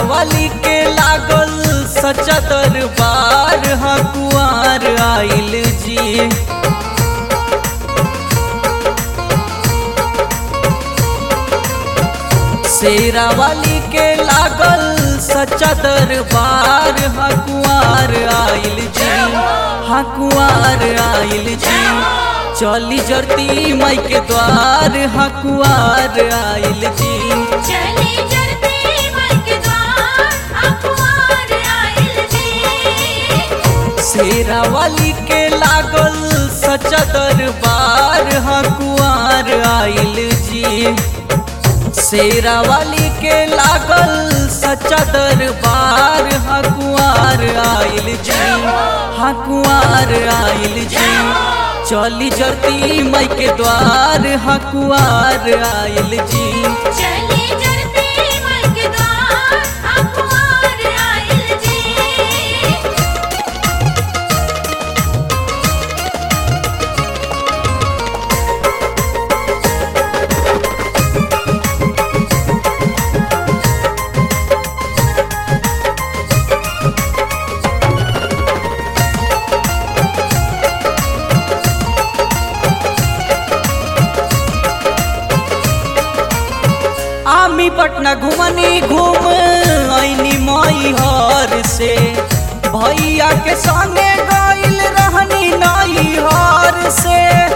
वाली के लागल सच्चा दरबार हा कुआर आइल जी शेरा वाली के लागल सच्चा दरबार हा कुआर आइल जी हा कुआर आइल जी चली जरती माई के द्वार हा कुआर आइल जी चली चलते मन के द्वार अखबार आइल जी शेरा वाली के लागल सच्चा दरबार हा कुआर आइल जी शेरा वाली के लागल सच्चा दरबार हा कुआर आइल जी हा कुआर आइल जी चली जरती माई के द्वार हा कुआर आइल जी चली चलते मन के द्वार अखबार आइल जी आमी पटना घुमनी घूम ऐनी मई हर से भैया के संगे गइल रहनी नई हर से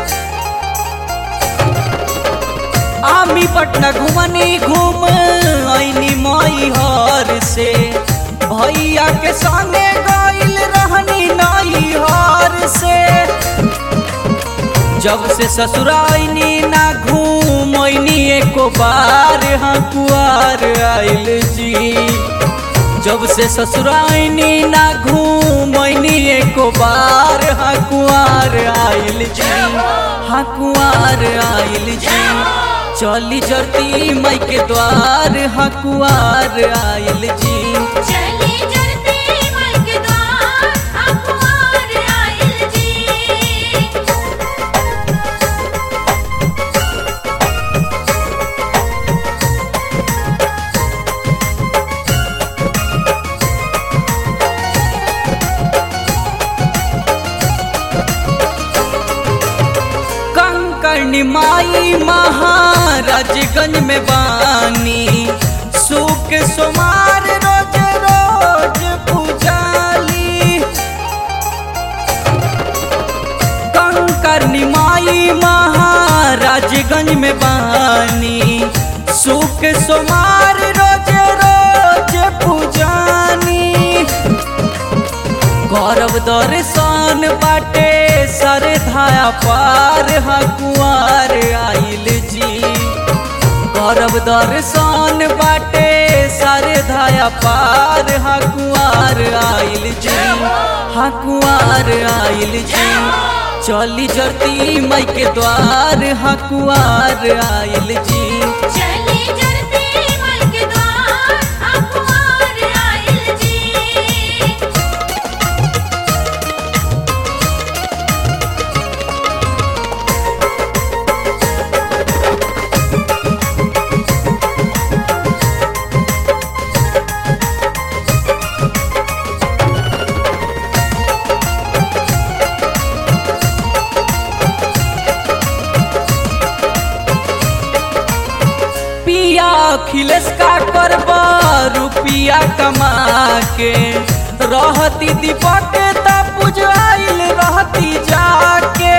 आमी पटना घुमनी घूम ऐनी मई हर से भैया के संगे गइल रहनी नई हर से जब से ससुराइनी ना घूमनी एको बार हाँ कुआर आइल जी जब से ससुराइनी ना घूमनी एको बार हाँ कुआर आइल जी हाँ कुआर आइल जी चली जरती माई के द्वार हाँ कुआर आइल जी चली चलते मन के द्वार अखबार आइल जी कंकड़ माई महाराजगंज में बानी सुख सोमार रोज रोज पूजाली कंकड़ माई महाराजगंज में बानी सुख सोमार रोज रोज पूजानी गौरव दर्शन बाटे सर धाया पार हा कुआर आइल जी गौरव दर्शन बाटे सर धाया पार हा कुआर आइल जी हा कुआर आइल जी चली जरती माई के द्वार हा कुआर आइल जी चली चलते मन के द्वार अखबार आइल जी पिया अखिलेश का करबा रुपिया कमा के रहती दीपक त पुजाइल रहती जाके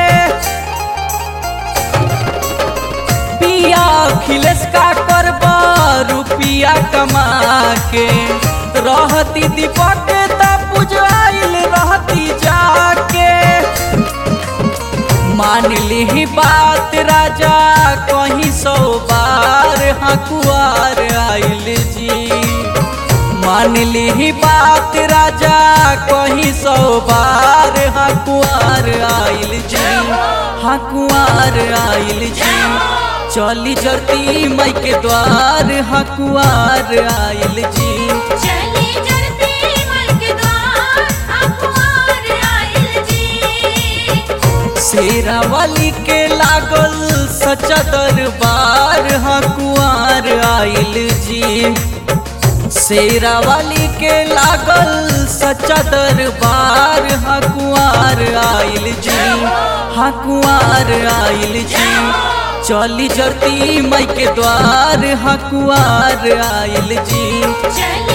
पिया अखिलेश का करबा रुपिया कमा के रहती दीपक त पुजाइल रहती जाके मान ली बात राजा कहीं सौ बार हकुआर आइल जी मान ली बात राजा कहीं सौ बार हकुआर आइल जी हकुआर आइल जी चली जरती माई के द्वार हकुआर आइल जी चली चलते मन के द्वार अखबार आइल जी शेरा वाली के लागल सच्चा दरबार हा कुआर आइल जी शेरा वाली के लागल सच्चा दरबार हकुआर आइल जी हकुआर आइल जी चली जरती मई के द्वार हकुआर आइल जी चली